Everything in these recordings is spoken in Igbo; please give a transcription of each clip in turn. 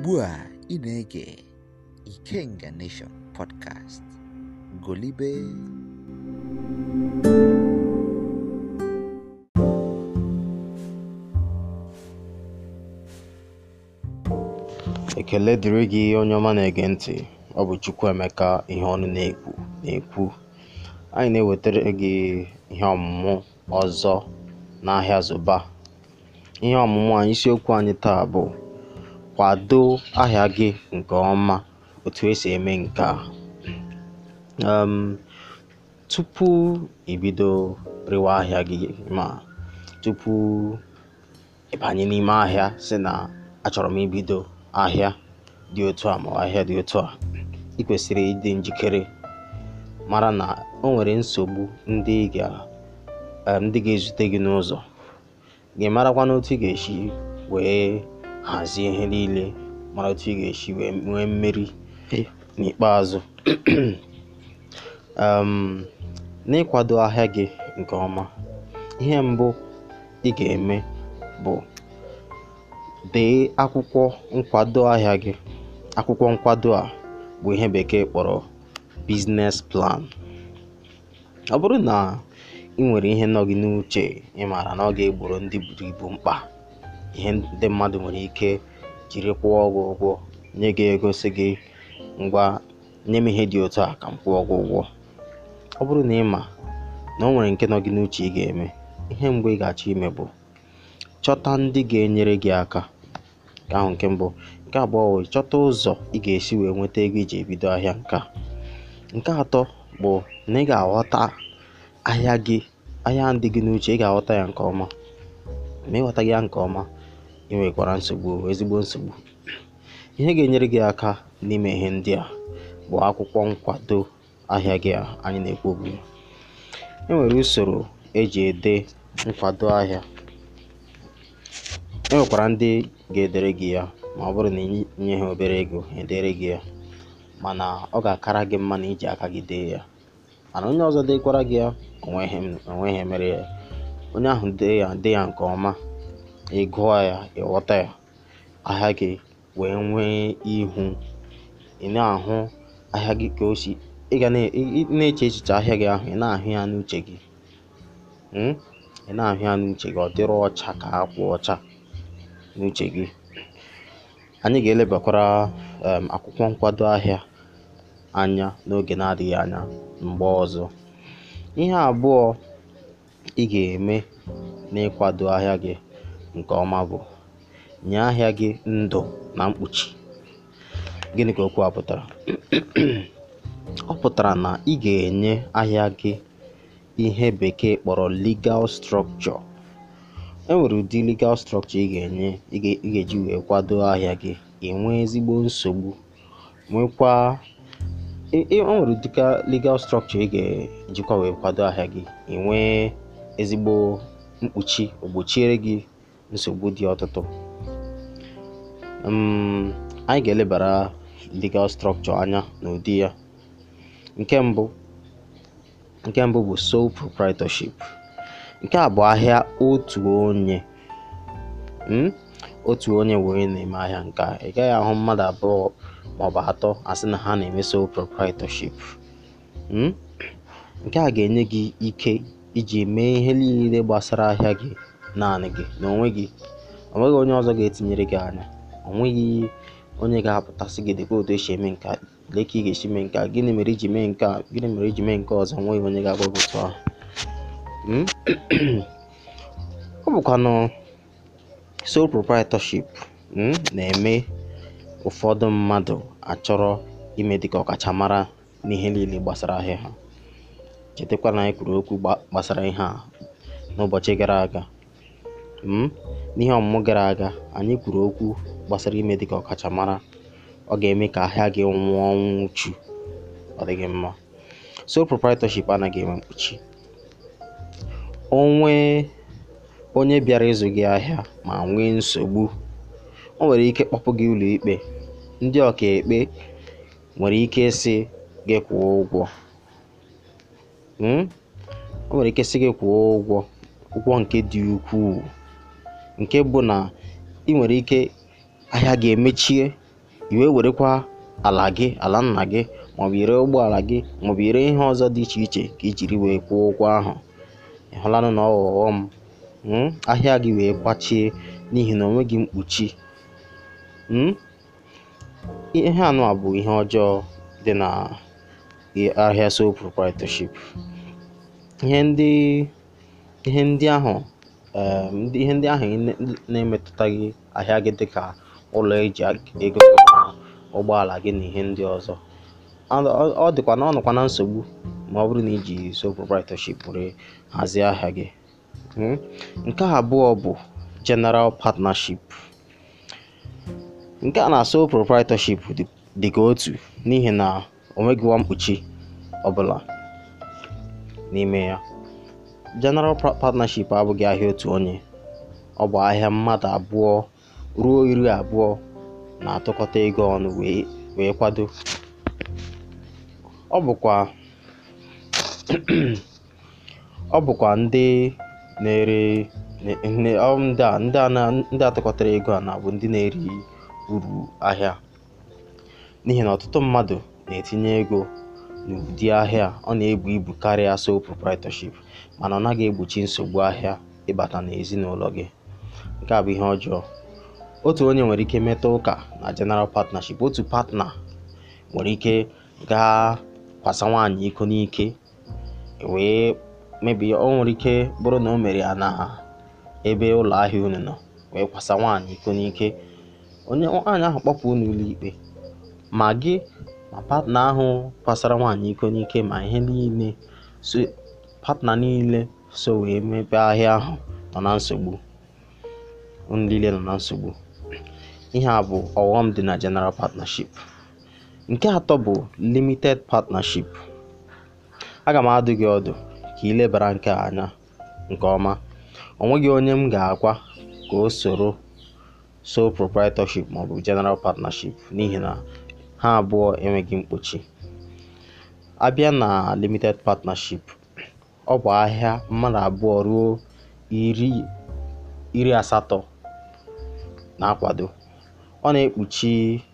Ugbu a ị na-ege Ikenga Nation Podcast. Golibe. ekele dịrị gị onye ọma na-ege ntị ọ bụ Chukwuemeka ihe ọnụ na-ekwu na-ekwu anyị na-ewetara gị ihe ọmụmụ ọzọ n'ahịa Zoba ihe ọmụmụ anyị isiokwu anyị taa bụ kwado ahịa gị nke ọma otu esi eme nke a um, tupu ibido rewa ahịa gị ma tupu ịbanye n'ime ahịa si na achọrọ m ibido ahịa dị otu a ma ọ ahịa dị otu a ị kwesịrị ịdị njikere mara na o nwere nsogbu ndị ị ga em, ndị ga-ezute gị n'ụzọ gị marakwa n'otu ị ga-esi wee hazie ihe niile mara otu ị ga-esi wee nwee mmeri n'ikpeazụ um, n'ịkwado ahịa gị nke ọma ihe mbụ ị ga-eme bụ dee akwụkwọ nkwado ahịa gị akwụkwọ nkwado a bụ ihe bekee kpọrọ biznes plan ọ bụrụ na ị nwere ihe nọ gị n'uche ị maara na ọ ga-egboro ndị buru ibu mkpa ihe ndị mmadụ nwere ike jiri kwụọ gị ụgwọ nye gị ego sị gị ngwa nye m ihe dị otu a ka m kwụọ gị ụgwọ ọ bụrụ na ị ma na o nwere nke nọ gị n'uche ị ga-eme ihe mbụ ị ga-achọ ime bụ chọta ndị ga-enyere gị aka nke ahụ nke mbụ nke abụọ bụ chọta ụzọ ị ga-esi wee nweta ego iji ebido ahịa nke a nke atọ bụ na ị ga-aghọta ahịa gị ahịa ndị gị n'uche ị ga-aghọta ya nke ọma ma ịghọta ya nke ọma ị nwekwara nsogbu ezigbo nsogbu ihe ga-enyere gị aka n'ime ihe ndị a bụ akwụkwọ nkwado ahịa gị a anyị na-ekwu okwu ya. e nwere usoro eji ede nkwado ahịa e nwekwara ndị ga-edere gị ya ma ọ bụrụ na inye ha obere ego ha edere gị ya mana ọ ga-akara gị mma na iji aka gị dee ya mana onye ọzọ dekwara gị ya onweghị onweghị mere ya onye ahụ dee ya dee ya nke ọma ị gụọ ya ịghọta ya ahịa gị wee nwee ihu ị na-ahụ ahịa gị ka o si ị ga na- ị- ị na-eche echiche ahịa gị ahụ ị na-ahụ ya n'uche gị mm? ị na-ahụ ya n'uche gị ọ dịrị ọcha ka akwụ ọcha n'uche gị anyị ga-elebakwara um, akwụkwọ nkwado ahịa anya n'oge na-adịghị anya mgbe ọzọ ihe abụọ ị ga-eme n'ịkwado ahịa gị nke ọma bụ nye ahịa gị ndụ na mkpuchi gịnị ka okwu a pụtara ọ pụtara na ị ga-enye ahịa gị ihe bekee kpọrọ legal structure e nwere ụdị legal structure ị ga-enye ị ga- ị ga-eji wee kwado ahịa gị enwee ezigbo nsogbu nwekwa e- e- o nwere ụdịka legal structure ị ga-ejikwa wee kwado ahịa gị enwee ezigbo mkpuchi ogbochiere gị nsogbu dị ọtụtụ um, anyị ga-elebara legal structure anya n'ụdị ya nke mbụ nke mbụ bụ sole proprietorship nke a bụ ahịa otu onye mm? otu onye wee na-eme ahịa nke a ị gaghị ahụ mmadụ abụọ maọbụ atọ asị na ha na-eme sole proprietorship mm? nke a ga-enye gị ike iji mee ihe niile gbasara ahịa gị naanị gị na onwe gị o nweghị onye ọzọ ga-etinyere gị anya o nweghị onye ga-apụtasị gị dịka otu esi eme nke a lee ka ị ga-esi mee nke a gịnị mere iji mee nke a gịnị mere iji mee nke ọzọ onweghị onye ga-agwa gị otu ahụ Mm? ọ bụkwanụ sole proprietorship mm, na-eme ụfọdụ mmadụ achọrọ ime dịka ọkachamara n'ihe niile gbasara ahịa ha chetakwa na anyị kwuru okwu gba- gbasara ihe a n'ụbọchị gara aga mm? n'ihe ọmụmụ gara aga anyị kwuru okwu gbasara ime dịka ọkachamara ọ ga-eme ka ahịa gị nwụọ ọnwụ uchu ọ dịghị mma sole proprietorship anaghị enwe mkpuchi onwe onye bịara ịzụ gị ahịa ma nwee nsogbu o nwere ike kpọpụ gị ụlọ ikpe ndị ọkaikpe nwere ike ịsị gị kwụọ ụgwọ Mm? o nwere ike sị gị kwụọ ụgwọ ụgwọ nke dị ukwuu nke bụ na ị nwere ike ahịa ga-emechie i wee werekwa ala gị ala nna gị maọbụ ire ụgbọala gị maọbụ ire ihe ọzọ dị iche iche ka i jiri wee kwụọ ụgwọ ahụ ị hụlanụ na ọ ọghọm mm, ahịa gị wee gbachie n'ihi na onweghị mkpuchi mm? ihe anụ a bụ ihe ọjọọ dị na i- ahịa sole proprietorship ihe ndị ihe ndị ahụ um, ndị- ihe ndị ahụ na- na-emetụtaghị ahịa gị dịka ụlọ eji ag- ego gị na ụgbọala gị na ihe ndị ọzọ ọ ọ- ọ dịkwa na ọ nọkwa na nsogbu ma ọ bụrụ na iji sole proprietorship were hazie ahịa gị Mm. nke abụọ bụ general partnership nke a na sole proprietorship dị- dị ka otu n'ihi na o nweghịwa mkpuchi ọbụla n'ime ya general pa- partnership abụghị ahịa otu onye ọ bụ ahịa mmadụ abụọ ruo iri abụọ na-atụkọta ego ọnụ wee wee kwado ọ bụkwa ọ bụkwa ndị na-ere ne- ne- ọ ndị a ndị a na- ndị atụkọtara ego a na-abụ ndị na-eri uru ahịa n'ihi na ọtụtụ mmadụ na-etinye ego n'ụdị ahịa ọ na-ebu ibu karịa sole proprietorship mana ọ naghị egbochi nsogbu ahịa ịbata n'ezinụlọ gị nke a bụ ihe ọjọọ otu onye nwere ike meta ụka na general partnership otu partner nwere ike gaa kwasa nwaanyị iko n'ike wee mebi o nwere ike bụrụ na o mere ya na ebe ụlọ ahịa unu nọ wee kwasa nwaanyị iko n'ike onye nwaanyị ahụ kpọpụ unu ụlọikpe ma gị ma partner ahụ kwasara nwaanyị iko n'ike ma ihe niile so partner niile so wee mepee ahịa ahụ nọ na nsogbu unu niile nọ na nsogbu ihe a bụ ọghọm dị na general partnership nke atọ bụ limited partnership aga m adụ gị ọdụ ka ị lebara nke a anya nke ọma o nweghị onye m ga-agwa ka o soro sole proprietorship maọbụ general partnership n'ihi na ha abụọ enweghị mkpuchi abịa na limited partnership ọ bụ ahịa mmadụ abụọ ruo iri iri asatọ na-akwado ọ na-ekpuchi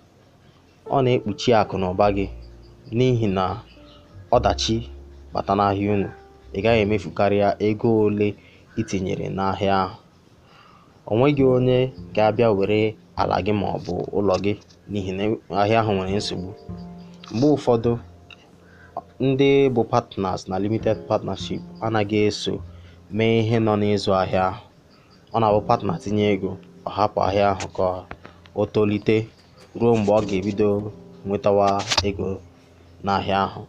ọ na-ekpuchi akụ na ụba gị n'ihi na ọdachi bata n'ahịa unu ị gaghị emefu karịa ego ole i tinyere n'ahịa ahụ o nweghị onye ga-abịa were ala gị ma ọ bụ ụlọ gị n'ihi na ahịa ahụ nwere nsogbu mgbe ụfọdụ ndị bụ partners na limited partnership anaghị eso mee ihe nọ n'ịzụ ahịa ahụ ọ na-abụ partner tinye ego ọ hapụ ahịa ahụ ka o tolite ruo mgbe ọ ga-ebido nwetawa ego n'ahịa ahụ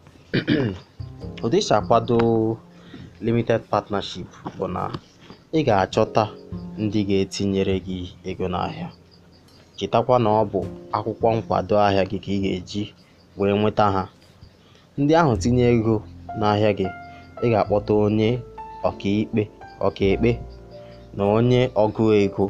ụdị isi akwado limited partnership bụ na ị ga-achọta ndị ga-etinyere gị ego n'ahịa chetakwa na ọ bụ akwụkwọ nkwado ahịa gị ka ị ga-eji wee nweta ha ndị ahụ tinye ego n'ahịa gị ị ga-akpọta onye ọkaikpe ọkaikpe na onye ọgụ ego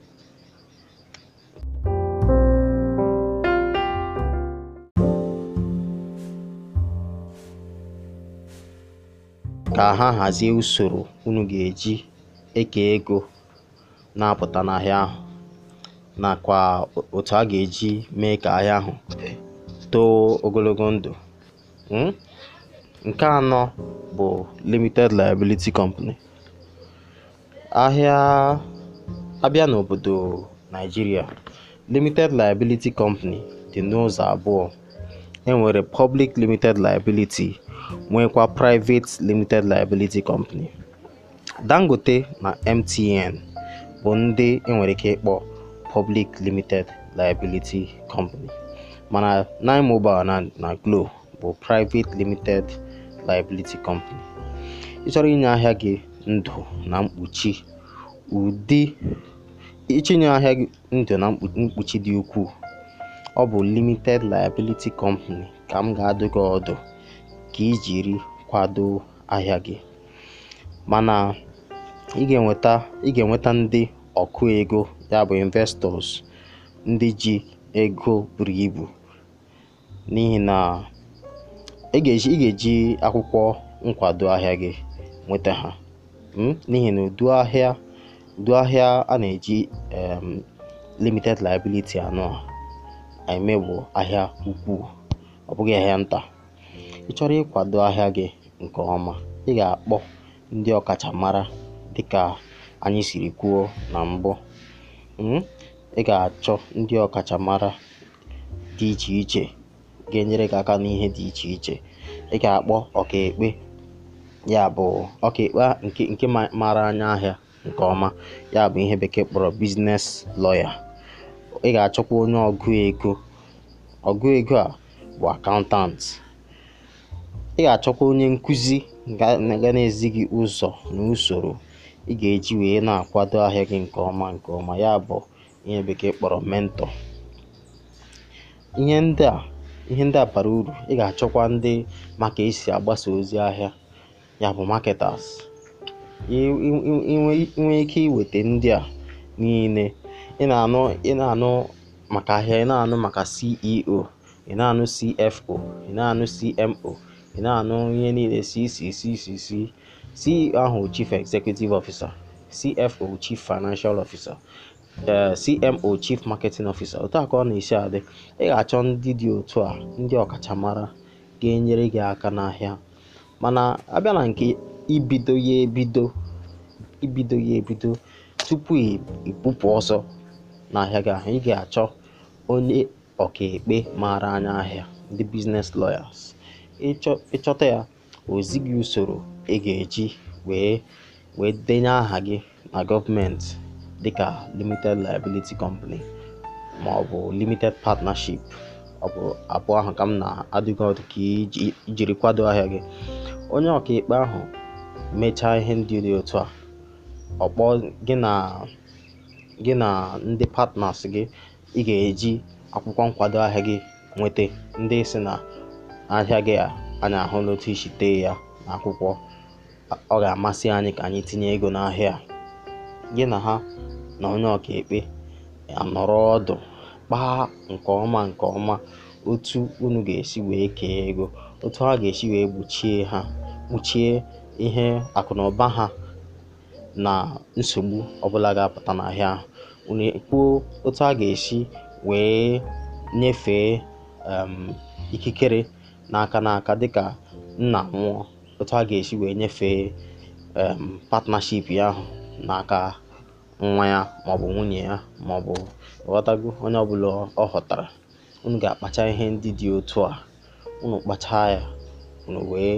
ka ha hazie usoro unu ga-eji eke ego na-apụta n'ahịa ahụ nakwa otu a ga-eji mee ka ahịa ahụ too ogologo ndụ Mm? nke anọ bụ limited liability company ahịa abịa n'obodo Nigeria limited liability company dị n'ụzọ abụọ enwere public limited liability nwekwa private limited liability company Dangote na MTN bụ ndị enwere ike ịkpọ public limited liability company mana Nine Mobile na, na Glo bụ private limited liability company ị chọrọ inye ahịa gị ndụ na mkpuchi ụdị ịchinye ahịa gị ndụ na mkpu- mkpuchi dị ukwuu ọ bụ limited liability company ka m ga-adụ gị ọdụ ka ị jiri kwado ahịa gị mana ị ga-enweta ị ga-enweta ndị ọkụ ego ya bụ investors ndị ji ego buru ibu n'ihi na ị ga-eji ị ga-eji akwụkwọ nkwado ahịa gị nweta ha mm? n'ihi na udu ahịa udu ahịa a na-eji em, limited liability anọ a eme bụ ahịa ukwuu ọ bụghị ahịa nta ị chọrọ ịkwado ahịa gị nke ọma ị ga-akpọ ndị ọkachamara dịka anyị siri kwuo na mbụ um ị ga-achọ ndị ọkachamara dị iche iche ga-enyere gị aka n'ihe dị iche iche ị ga-akpọ ọkaekpe ya bụ ọkaekpe nke nke ma- maara anya ahịa nke ọma ya bụ ihe bekee kpọrọ biznes lawyer ị ga-achọkwa onye ọgụ ego ọgụ ego a bụ akaụntant ị ga-achọkwa onye nkụzi ga ga na-ezi gị ụzọ na usoro ị ga-eji wee na-akwado ahịa gị nke ọma nke ọma ya bụ ihe bekee kpọrọ mentọ ihe ndị a ihe ndị a bara uru ị ga-achọkwa ndị maka esi agbasa ozi ahịa ya bụ marketers inwe ike iweta ndị a niile ị na-anụ ị na-anụ maka ahịa ị na-anụ maka CEO ị na-anụ CFO ị na-anụ CMO ị na-anụ ihe niile CCCCC CEO ahụ Chief Executive Officer CFO Chief Financial Officer ee CMO Chief Marketing Officer otu a ka ọ na-esi adị ị ga-achọ ndị dị otu a ndị ọkachamara ga-enyere gị aka n'ahịa mana abịa na nke ibido ya ebido ibido ya ebido tupu ibupụ ọsọ n'ahịa gị ahụ ị ga-achọ onye ọkaekpe maara anya ahịa ndị business lawyers ịchọ ịchọta ya o zi gị usoro ị ga-eji wee wee denye aha gị na gọọmenti dịka limited liability company ma ọ bụ limited partnership ọ bụ abụọ ahụ ka m na-adịghị ọdụ ka iji ijiri kwado ahịa gị onye ọkaikpe ahụ mechaa ihe ndị dị otu a ọ kpọọ gị na gị na ndị partners gị ị ga-eji akwụkwọ nkwado ahịa gị nweta ndị si na ahịa gị a anyị ahụla otu isi tee ya n'akwụkwọ ọ ga-amasị anyị ka anyị tinye ego n'ahịa a. gị na ha na onye ọkaikpe anọrọ ọdụ kpaa nke ọma nke ọma otu unu ga-esi wee kee ego otu ha ga-esi wee gbochie ha kpuchie ihe akụnụba ha na nsogbu ọbụla ga-apụta n'ahịa ahụ unu kwuo otu a ga-esi wee nyefee um, ikikere n'aka n'aka dịka nna nwụọ otu a ga-esi wee nyefee um, partnership ya ahụ n'aka nwa ya maọbụ nwunye ya maọbụ ghọtago onye ọbụla ọ ghọtara unu ga-akpacha ihe ndị dị otu a unu kpachaa ya unu wee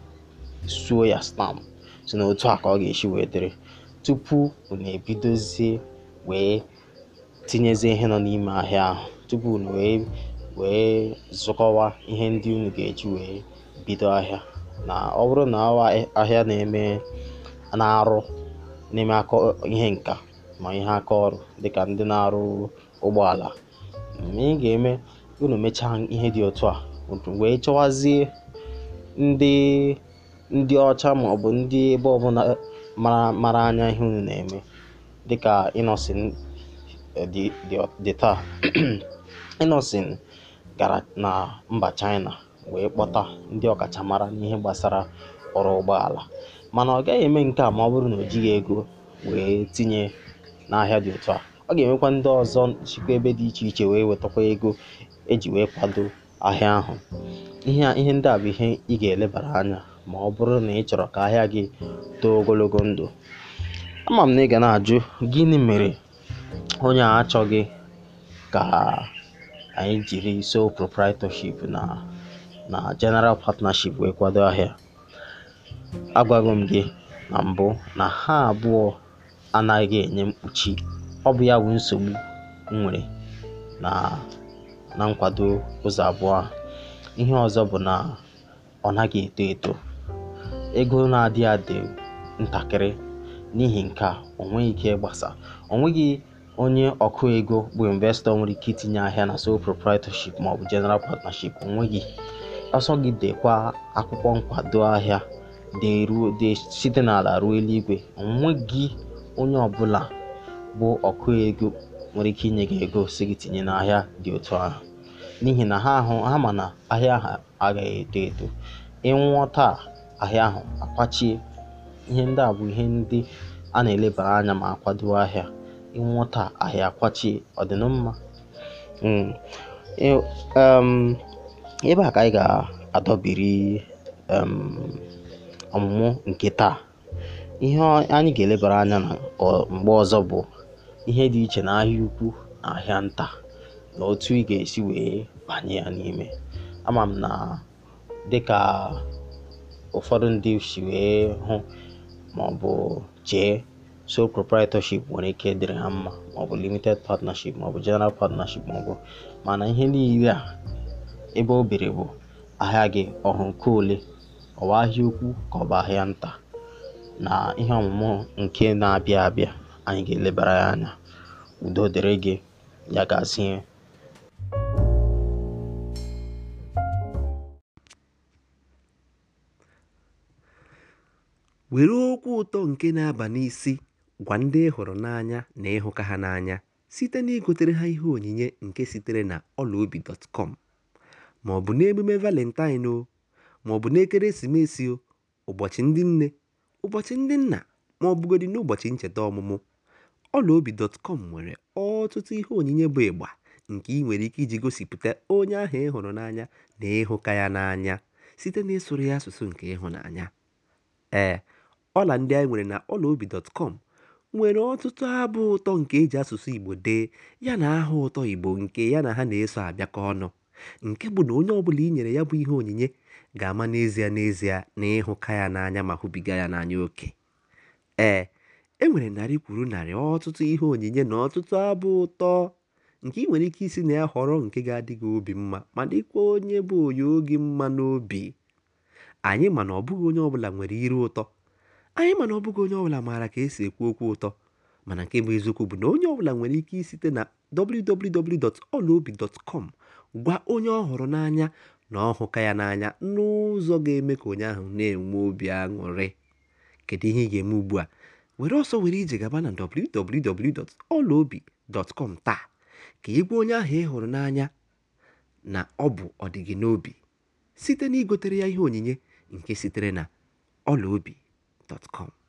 suo ya stamp si na otu a ka ọ ga-esi wee dịrị tupu unu ebidozie wee tinyezie ihe nọ n'ime ahịa ahụ tupu unu wee wee zụkọwa ihe ndị unu ga-eji wee bido ahịa na ọ bụrụ na ọ ahịa na-eme na-arụ na-eme aka ihe nka ma ihe aka ọrụ dịka ndị na-arụ ụgbọala ma ị ga-eme unu mechaa ihe dị otu a unu wee chọwazie ndị ndị ọcha ma ọ bụ ndị ebe ọbụla mara mara anya ihe unu na-eme dịka Innocent dị dị dị taa Innocent gara na mba China wee kpọta ndị ọkachamara n'ihe gbasara ọrụ ụgbọala mana ọ gaghị eme nke a ma ọ bụrụ na o jighị ego wee tinye n'ahịa dị otu a ọ ga-enwekwa ndị ọzọ chikwa ebe dị iche iche wee wetakwa ego eji wee kwado ahịa ahụ ihe a ihe ndị a bụ ihe ị ga-elebara anya ma ọ bụrụ na ị chọrọ ka ahịa gị too ogologo ndụ ama m na ị ga na-ajụ gịnị mere onye a achọghị ka anyị jiri sole proprietorship na na general partnership wee kwado ahịa agwago m gị na mbụ na ha abụọ anaghị enye mkpuchi ọ bụ ya bụ nsogbu m nwere na na nkwado ụzọ abụọ a ihe ọzọ bụ na ọ naghị eto eto ego na-adị adị ntakịrị n'ihi nke a o nweghị ike ịgbasa o nweghị onye ọkụ ego bụ investọ nwere ike itinye ahịa na sole proprietorship maọbụ general partnership o nweghị ọsọ gị dekwa akwụkwọ nkwado ahịa deruo de site n'ala ruo eluigwe o nweghị onye ọbụla bụ ọkụ ego nwere ike inye gị ego si gị tinye n'ahịa dị otu ahụ n'ihi na ha ahụ ha ma na ahịa ahụ agaghị eto eto ịnwụọ taa ahịa ahụ akwachie ihe ndị a bụ ihe ndị a na-elebara anya ma akwado ahịa ịnwụọ taa ahịa akwachie ọ dị na mma Mm. Ị- um, ebe a ka anyị ga-adọbiri um, ọmụmụ nke taa ihe ọ- anyị ga-elebara anya na ọ- mgbe ọzọ bụ ihe dị iche na ahịa ukwu na ahịa nta na otu ị ga-esi wee banye ya n'ime ama m na dịka ụfọdụ ndị si wee hụ maọbụ chee sole proprietorship nwere ike dịrị ha mma maọbụ limited partnership maọbụ general partnership maọbụ mana ihe niile a ebe o bere bụ ahịa gị ọhụ nke ole ọwa ahịa ukwu ka ọ bụ ahịa nta na ihe ọmụmụ nke na-abịa abịa anyị ga-elebara ya anya udo dịrị gị ya gazie were okwu ụtọ nke na-aba n'isi gwa ndị ị hụrụ n'anya na ịhụka ha n'anya site na igotere ha ihe onyinye nke sitere na ọlaobi.com ma ọ bụ n'emume valentine o ma ọ bụ n'ekeresimesi o ụbọchị ndị nne ụbọchị ndị nna ma ọ bụgodị n'ụbọchị ncheta ọmụmụ ọlaobi.com nwere ọtụtụ ihe onyinye bụ ịgba nke ị nwere ike iji gosipụta onye ahụ ị hụrụ n'anya na ịhụka ya n'anya site n'ịsụrụ ya asụsụ nke ịhụnanya ee ọla ndị anyị nwere na ọlaobi.com nwere ọtụtụ abụ ụtọ nke eji asụsụ igbo dee ya na aha ụtọ igbo nke ya na ha na-eso abịakọ ọnụ nke bụ na onye ọbụla i nyere ya bụ ihe onyinye ga-ama n'ezie n'ezie na ịhụka ya n'anya ma hụbiga ya n'anya oke ee e nwere narị kwuru narị ọtụtụ ihe onyinye na ọtụtụ abụ ụtọ nke ị nwere ike isi na ya họrọ nke ga-adị gị obi mma ma dịkwa onye bụ onye oge mma n'obi anyị mana ọ bụghị onye ọbụla nwere iru ụtọ anyị mana ọ bụghị onye ọbụla maara ka esi ekwu okwu ụtọ mana nke bụ eziokwu bụ na onye ọbụla nwere ike isite na www.olaobi.com gwa onye ọ hụrụ n'anya na ọ hụka ya n'anya n'ụzọ ga-eme ka onye ahụ na-enwe obi aṅụrị kedu ihe ị ga-eme ugbu a were ọsọ were ije gaba na www.olaobi.com taa ka ị gwa onye ahụ ị hụrụ n'anya na ọ bụ ọdịgị n'obi site na igotere ya ihe onyinye nke sitere na ọlaobi.com